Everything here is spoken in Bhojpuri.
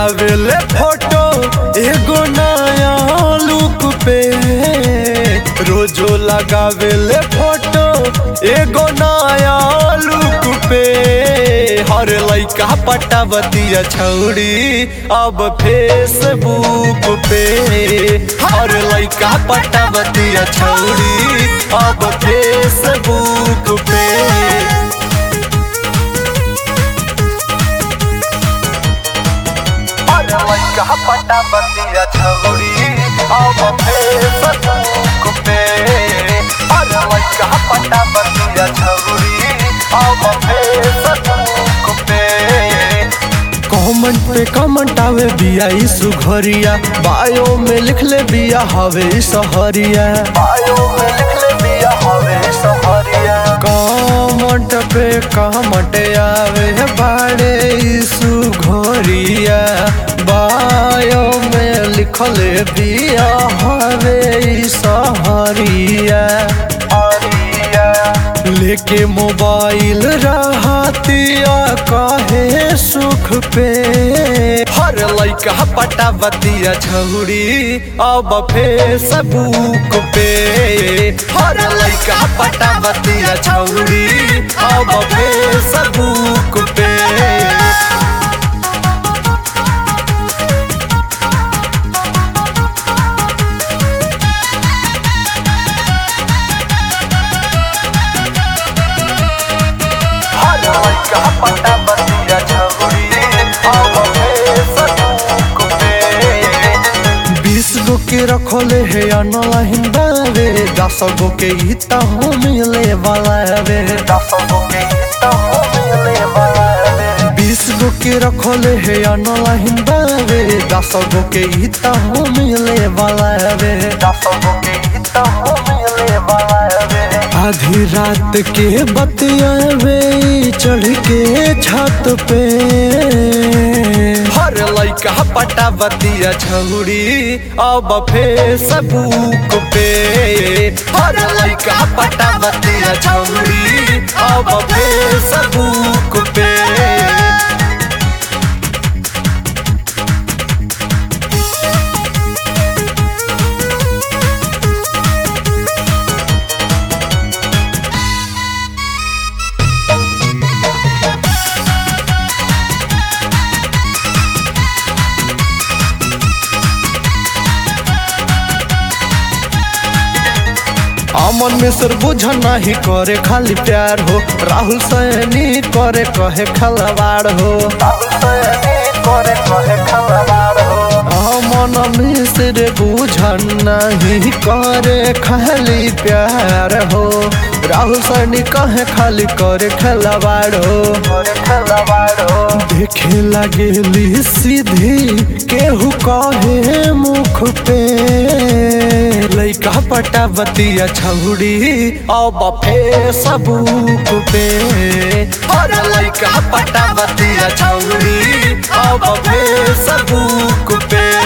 लगावेले फोटो एगो नया लुक पे रोजो लगावेले फोटो एगो नया लुक पे हर लइका पटावतिया छौड़ी अब फेसबुक पे हर लइका पटावतिया छौड़ी अब फेसबुक पे अरे लइका पटावतिया छौड़ी अब फेसबुक पे अरे लइका पटावतिया छौड़ी अब फेसबुक पे कमेंट पे कमेंट आवे बिया ई सुघरिया बायो में लिख ले बिया हवे ई सहरिया बायो में लिख ले बिया हवे ई सहरिया कमेंट पे कमेंट आवे बाड़े ई सुघरिया बायो में लिखले बिया हवे ई सहरिया लेके मोबाइल रहतिया काहे सुख पे हर लइका पटावतिया छौड़ी अब फेसबुक पे हर लइका पटावतिया छौड़ी अब फेसबुक पे हर लइका पटावतिया छौड़ी अब फेसबुक पे बीस गो के रखले है अनला हिंदावे दस गो के हिता हो मिले वाला वे दस गो के हिता हो मिले वाला वे बीस गो के रखले है अनला हिंदावे दस गो के हिता हो मिले वाला वे दस गो के हिता हो मिले वाला वे आधी रात के बतियावे चढ़ के छत पे हर लइका पटावतिया छौड़ी अब फेसबुक पे हर लइका पटावतिया छौड़ी अब फेसबुक पे अमन मिश्र बुझ नहीं करे खाली प्यार हो राहुल सैनी करे कहे खलवाड़ हो राहुल सैनी करे कहे खलवाड़ हो अमन मिश्र बुझ नहीं करे खाली प्यार हो राहुल सैनी कहे खाली करे खलवाड़ हो करे खलवाड़ हो देखे लगेली सीधी केहू कहे मुख पे लइका पटावतिया छौड़ी अब फेसबुक पे हर लइका पटावतिया छौड़ी अब फेसबुक पे